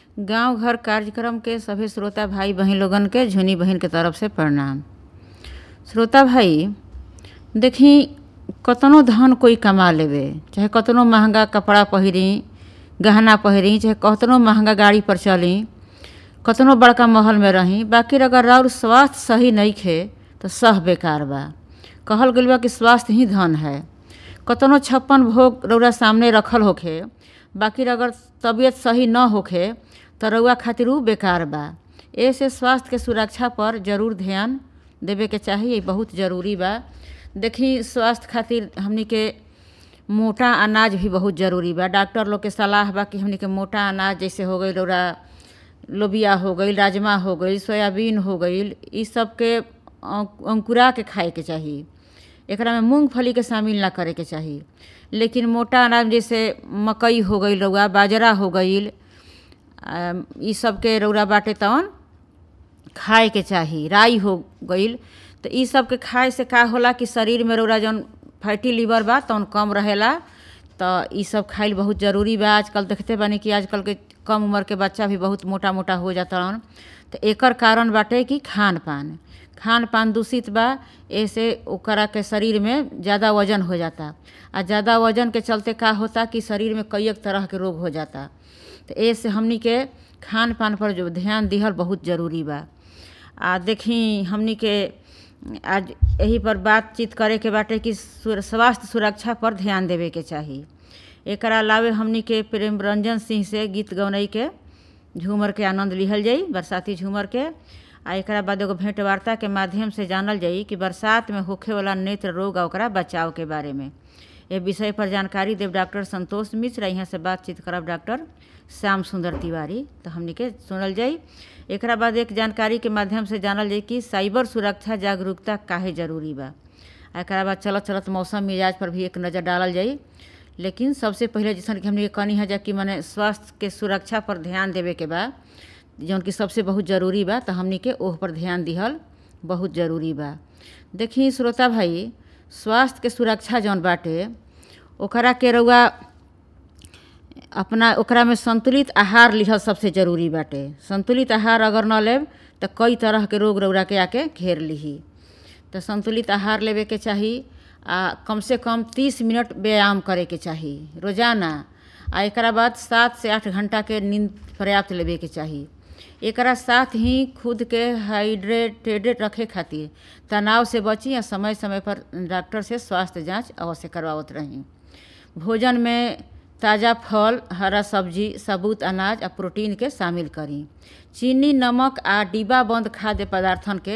गांव घर कार्यक्रम के सभे श्रोता भाई बहन लोगन के झुनी बहन के तरफ से प्रणाम श्रोता भाई देखी कतनो धन कोई कमा लेवे चाहे कतनो महंगा कपड़ा पहिरी गहना पहिरी चाहे कतनो महंगा गाड़ी पर चली कतनो बड़का महल में रही बाकी अगर राउर स्वास्थ्य सही नहीं खे तो सह बेकार बा कहल गइल बा कि स्वास्थ्य ही धन है कतनो छप्पन भोग रौरा सामने रखल होखे बाकी अगर तबीयत सही न होखे तो रउआ खातिर उ बेकार बा ऐसे स्वास्थ्य के सुरक्षा पर जरूर ध्यान देवे के चाही ये बहुत ज़रूरी बा देखी स्वास्थ्य खातिर हमनी के मोटा अनाज भी बहुत ज़रूरी बा डॉक्टर लोग के सलाह बा कि हमनी के मोटा अनाज जैसे हो गई रौरा लोबिया हो गई राजमा हो गई सोयाबीन हो गई ई सब के अंकुरा के खाए के चाही एकरा में मूंगफली के शामिल ना करे के चाही लेकिन मोटा अनाज जैसे मकई हो गई रउआ बाजरा हो गई ई सब के रौरा बाटे तवन खाए के चाही राई हो गई तो ई सब के खाए से का होला कि शरीर में रौरा जौन फैटी लीवर बा तौन कम रहेला तो ई सब खाइल बहुत ज़रूरी बा आजकल देखते बानी कि आजकल के कम उम्र के बच्चा भी बहुत मोटा मोटा हो जाता तो एकर कारण बाटे कि खान पान खान पान दूषित बा ऐसे ओकरा के शरीर में ज़्यादा वजन हो जाता आ ज़्यादा वजन के चलते का होता कि शरीर में कई एक तरह के रोग हो जाता तो ऐसे हमनी के खान पान पर जो ध्यान दिहल बहुत ज़रूरी बा आ देखी हमनी के आज यही पर बातचीत करे के बाटे कि स्वास्थ्य सुरक्षा पर ध्यान देवे के चाही एक अलावे हमनी के प्रेम रंजन सिंह से गीत गौनई के झूमर के आनंद लिहल जाई बरसाती झूमर के आ एक बाद एगो भेंट वार्ता के माध्यम से जानल जाई कि बरसात में होखे वाला नेत्र रोग आ ओकरा बचाव के बारे में ये विषय पर जानकारी देव डॉक्टर संतोष मिश्र यहाँ से बातचीत करब डॉक्टर श्याम सुंदर तिवारी तो हमनी के सुनल जाई एक बाद एक जानकारी के माध्यम से जानल जाई कि साइबर सुरक्षा जागरूकता काहे जरूरी बा एक बाद चलत चलत मौसम मिजाज पर भी एक नज़र डालल जाई लेकिन सबसे पहले जैसन कि हमने कहनी है जा कि मैंने स्वास्थ्य के सुरक्षा पर ध्यान देवे के बा जौन कि सबसे बहुत ज़रूरी बा तो हमनी के ओह पर ध्यान दिहल बहुत ज़रूरी बा देखी श्रोता भाई स्वास्थ्य के सुरक्षा जौन बाटे ओकरा के रउआ अपना ओकरा में संतुलित आहार लिहल सबसे ज़रूरी बाटे संतुलित आहार अगर न लेब तो कई तरह के रोग रौरा के आके घेर लिही तो संतुलित आहार लेवे के चाही आ कम से कम तीस मिनट व्यायाम करे के चाही रोजाना आ एक बाद सात से आठ घंटा के नींद पर्याप्त लेवे के चाही एकरा साथ ही खुद के हाइड्रेटेड रखे खातिर तनाव से बची या समय समय पर डॉक्टर से स्वास्थ्य जांच अवश्य करवावत रही भोजन में ताज़ा फल हरा सब्जी सबूत अनाज आ प्रोटीन के शामिल करी चीनी नमक आ डिब्बा बंद खाद्य पदार्थन के